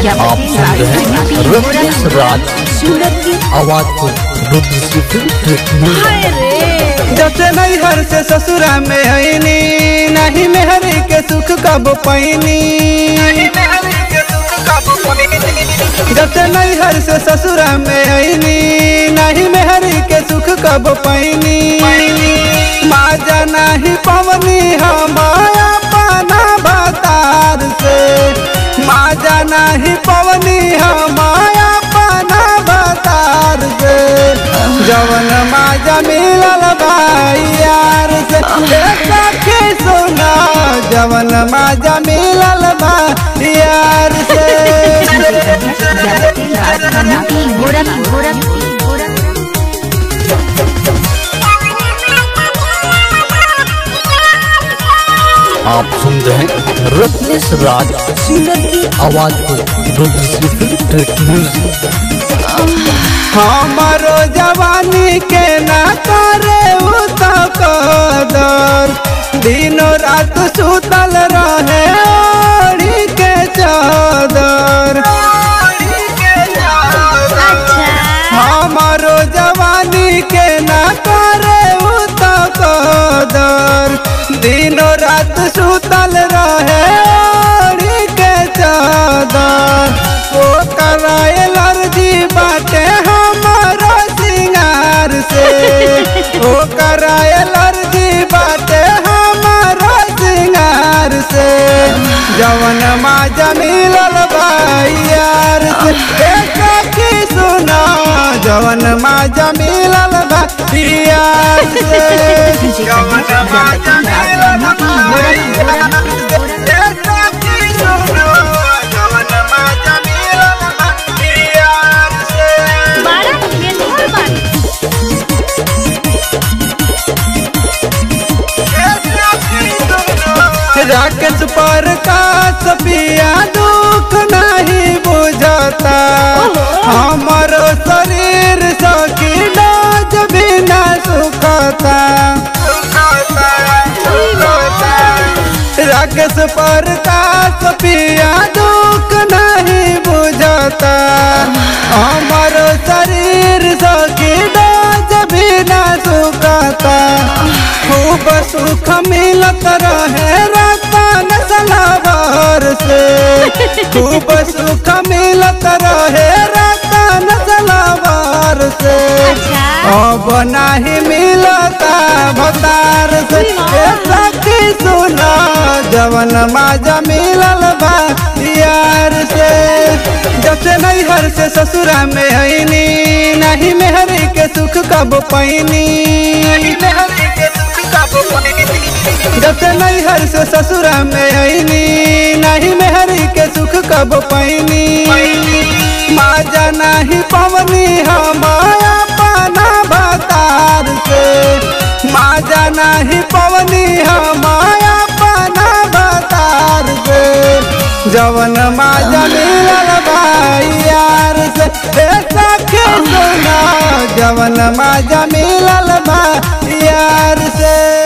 आप सुन रहे हैं रत्नेश राज सूरत की आवाज को रुद्र से फिल्म ट्रैक में हाय रे जब से नैहर से ससुरा में आईनी नहीं मेहरी के सुख कब पैनी जब से नैहर से ससुरा में आईनी नहीं मेहरी के सुख कब पैनी माजा नहीं पवनी हमाया पाना बतार से माजा नहीं पवनी हमाया पाना बतार से जवन माजा मिलल भाई यार से देखा के सुना जवन माजा मिलल भाई यार से राजधानी गोरख गोरख गोरख आप सुन रहे हैं रत्नेश राज सूरत की आवाज को रुद्र से फिल्म ट्रैक म्यूजिक हमारो जवानी के ना करे उ तो कदर दिनों रात सुतल रहे ओढ़ी के चादर हमारो जवानी के ना करे उ तो कदर दिनों रात सुतल रहे ओढ़ी के चादर ओ कराए एलर्जी बाटे हमारो सिंगार से ओ कराए एलर्जी बाटे हमारो सिंगार से जवन माजा मिलल भाई यार से देखा की सुना जवन माजा मिलल भाई यार से जवन माजा मिलल भाई यार से देखा की सुना जवन माजा मिलल भाई यार से बारह खेल और बारह राकेश पर का सपिया दुख नहीं बुझता हमारो शरीर सकी नाच बिना सुखता राकेश पर का सपिया दुख नहीं बुझता हमारो शरीर सकी नाच बिना सुखता खूब सुख मिलत रहे रतन सलावर से खूब सुख मिलत रहे रतन सलावर से अच्छा। अब नहीं मिलता भतार से ए सखी सुना जवन माजा मिलल बा यार से जब से नैहर से ससुरा में आईनी नहीं मेहरी के सुख कब पैनी जब से नैहर से ससुरा में आईनी नहीं मेहरी के सुख कब पैनी माजा नहीं पवनी हमाया पाना बतार से माजा नहीं पवनी हमाया पाना बतार से जवन माजा मिलल भाई यार से ए सखी सुना जवन माजा मिलल भाई यार से